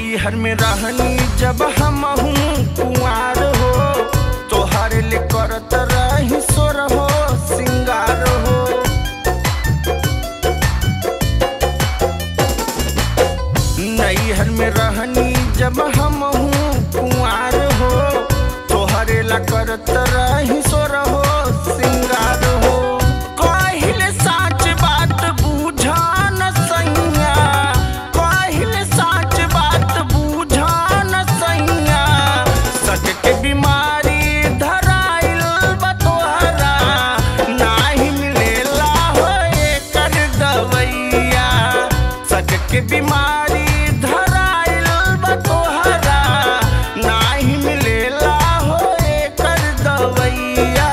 नैहर में रहनी जब हम कुआर हो तोहर ले करत रही सोर हो सिंगार हो नैहर में रहनी जब हम कुआर हो तोहरे ला करत रही सोर हो सिंगार हो कहिले साच बात बुझा न सैया कहिले साच बात बुझा न सैया सच के बीमारी धराइल बा तोहरा नाही मिलेला हो एकर दवैया सच के बीमारी धराइल बा तोहरा नाही मिलेला हो एकर दवैया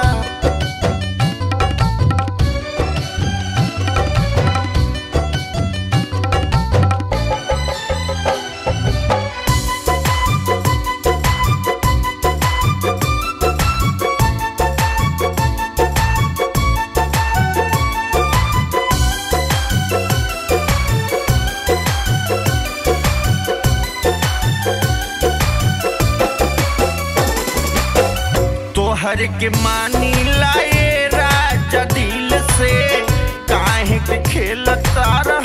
तोहर के मानी लाए राजा दिल से काहे के खेल तारा